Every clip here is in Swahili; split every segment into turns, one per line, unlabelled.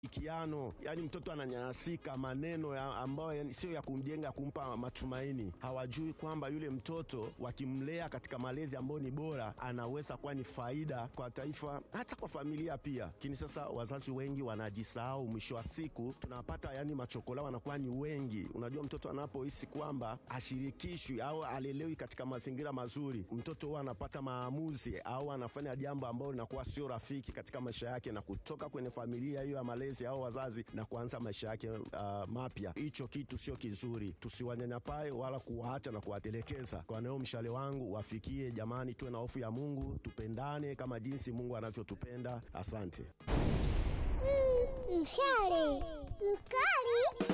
Ikiano, yani mtoto ananyanyasika maneno ya ambayo yani sio ya kumjenga kumpa matumaini. Hawajui kwamba yule mtoto wakimlea katika malezi ambayo ni bora, anaweza kuwa ni faida kwa taifa, hata kwa familia pia. Lakini sasa wazazi wengi wanajisahau, mwisho wa siku tunapata yani machokola wanakuwa ni wengi. Unajua, mtoto anapohisi kwamba ashirikishwi au alelewi katika mazingira mazuri, mtoto huwa anapata maamuzi au anafanya jambo ambalo linakuwa sio rafiki katika maisha yake na kutoka kwenye familia hiyo ya malezi au wazazi na kuanza maisha yake uh, mapya. Hicho kitu sio kizuri, tusiwanyanyapae wala kuwaacha na kuwatelekeza. Kwa nao mshale wangu wafikie, jamani, tuwe na hofu ya Mungu, tupendane kama jinsi Mungu anavyotupenda. Asante.
Mm, mshale mkali.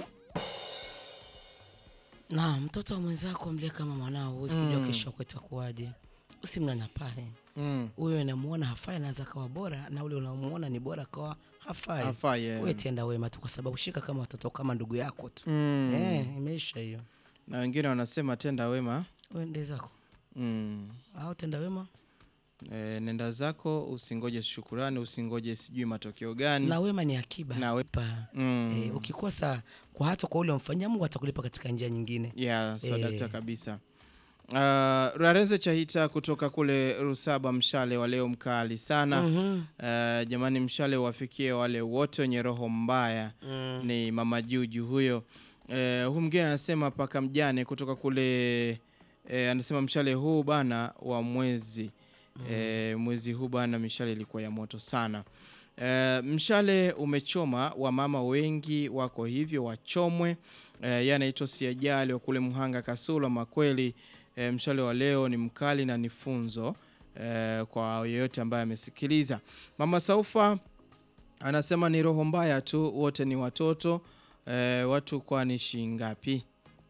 Na mtoto wa mwenzako mlie kama mwanao, huwezi kujua kesho yako itakuwaje. Usimnyanyapae
Mm.
huyo unamuona hafai, anaweza kawa bora, na ule unamuona ni bora kawa hafai.
Hafai, yeah.
Wewe tenda wema tu, kwa sababu shika kama watoto kama ndugu yako tu
Mm.
eh, imeisha hiyo.
Na wengine wanasema tenda wema
Uende zako
mm.
au tenda wema
E, nenda zako, usingoje shukurani, usingoje sijui matokeo gani.
na wema ni akiba
Na we-
Pa.
Mm.
Eh, ukikosa kwa hata kwa ule umfanyia Mungu atakulipa katika njia nyingine.
Yeah, so
Eh.
dakta kabisa. Uh, Rarenze Chahita kutoka kule Rusaba, mshale wa leo mkali sana.
Mhm.
Uh, jamani, mshale wafikie wale wote wenye roho mbaya.
Mm.
Ni mama Juju huyo. Uh, huyu mwingine anasema paka mjane kutoka kule uh, anasema mshale huu bana wa mwezi uh, mwezi huu bana, mishale ilikuwa ya moto sana. Uh, mshale umechoma, wamama wengi wako hivyo, wachomwe. Uh, yeye anaitwa Siajali wa kule Mhanga Kasulu. Makweli uh, mshale wa leo ni mkali na ni funzo uh, kwa yeyote ambaye amesikiliza. Mama Saufa anasema ni roho mbaya tu, wote ni watoto eh, watu kwani shilingi ngapi?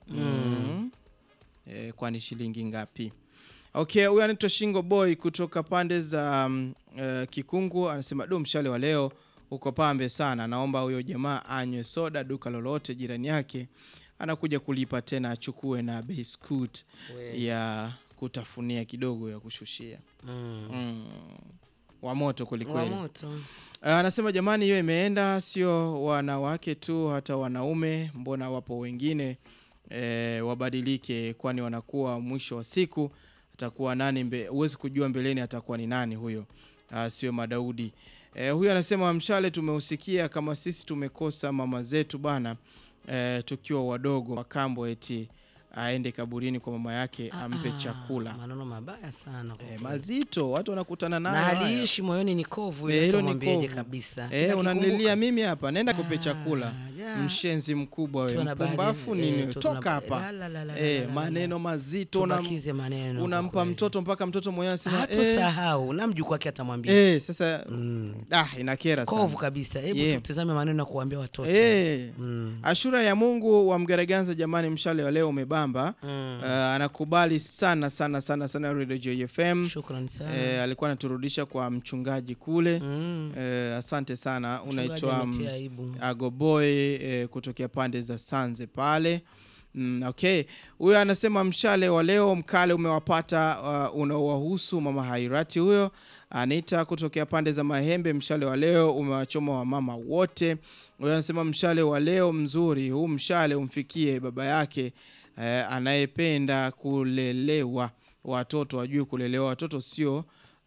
mm. eh, kwani shilingi ngapi? Okay, huyu anaitwa Shingo Boy kutoka pande za um, eh, Kikungu anasema du, mshale wa leo uko pambe sana, naomba huyo jamaa anywe soda duka lolote jirani yake, anakuja kulipa tena achukue na biscuit ya kutafunia kidogo ya kushushia
Mm.
mm. wa moto
Wa
kwelikweli.
moto.
Uh, anasema jamani, hiyo imeenda, sio wanawake tu, hata wanaume. Mbona wapo wengine e, wabadilike, kwani wanakuwa mwisho wa siku atakuwa nani mbe, huwezi kujua mbeleni atakuwa ni nani huyo. Uh, sio Madaudi. E, huyo anasema mshale tumeusikia, kama sisi tumekosa mama zetu bana, e, tukiwa wadogo wakambo, eti aende kaburini kwa mama yake ampe
Ah,
chakula.
Maneno mabaya sana kwa
E,
kweli.
mazito watu wanakutana nayo
na
haya.
haliishi moyoni ni kovu
Eh,
ile
hilo
hata
ni
mwambieje
kovu.
kabisa
Eh,
Kila
unanilia
kikumbuka-
mimi hapa, nenda kupe
Ah,
chakula.
yeah.
Mshenzi mkubwa wewe,
Tuwe na baadhi-
mpumbafu
eh,
nini?
tu- tuna-
Toka hapa.
la, la, la, la,
Eh,
la, la,
maneno
la.
mazito unam-
Tubakize maneno
unampa
kwa kweli.
mtoto mpaka mtoto mwenyewe anasema eh,
hatusahau na mjukuu wake atamwambia
eh, sasa
Mm.
ah, inakera
kovu
sana.
kabisa hebu
Yeah.
tutazame maneno ya kuambia watoto
Eh,
Mm.
Ashura ya Mungu wa Mgaraganza, jamani, mshale wa leo umebamba.
Mm.
Uh, anakubali sana sana sana sana Radio JFM.
Shukrani sana
Eh, alikuwa anaturudisha kwa mchungaji kule.
Mm.
Eh, asante sana.
Mchungaji
Unaitwa mm,
ametia aibu.
Agoboy eh, kutokea pande za Sanze pale. Mm, okay, huyo anasema mshale wa leo mkale umewapata uh, unaowahusu mama Hairati. Huyo Anita kutokea pande za Mahembe, mshale wa leo umewachoma wamama wote. Huyo anasema mshale wa leo mzuri, huu mshale umfikie baba yake eh, anayependa kulelewa watoto, wajue kulelewa watoto sio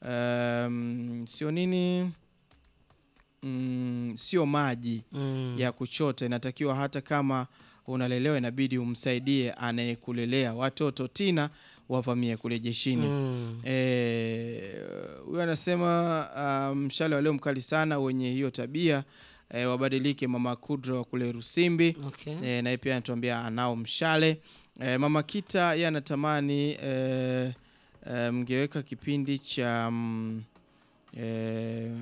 um, sio nini mm, sio maji
Mm.
ya kuchota. Inatakiwa hata kama unalelewa, inabidi umsaidie anayekulelea. Watoto tina wavamie kule jeshini.
Mm.
Eh, huyo anasema ah, mshale wa leo mkali sana, wenye hiyo tabia eh, wabadilike. Mama Kudra wa kule Rusimbi
Okay.
eh, naye pia anatuambia anao mshale eh, mama Kita yeye anatamani eh, eh, mngeweka kipindi cha mm, eh,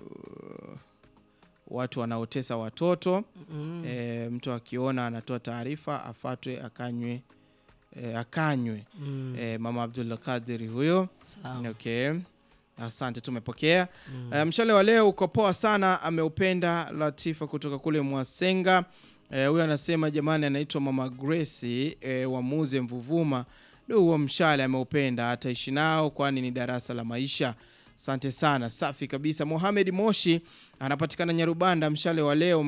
watu wanaotesa watoto
Mm.
e, mtu akiona anatoa taarifa afatwe akanywe e, akanywe
Mm.
e, mama Abdul Qadiri huyo
Sawa.
okay. Asante, tumepokea
Mm.
e, mshale wa leo uko poa sana, ameupenda Latifa kutoka kule Mwasenga. Eh, huyo anasema jamani, anaitwa mama Grace e, wamuze Mvuvuma. Du, huo mshale ameupenda, ataishi nao kwani ni darasa la maisha. Asante sana, safi kabisa. Mohamed Moshi anapatikana Nyarubanda. Mshale wa leo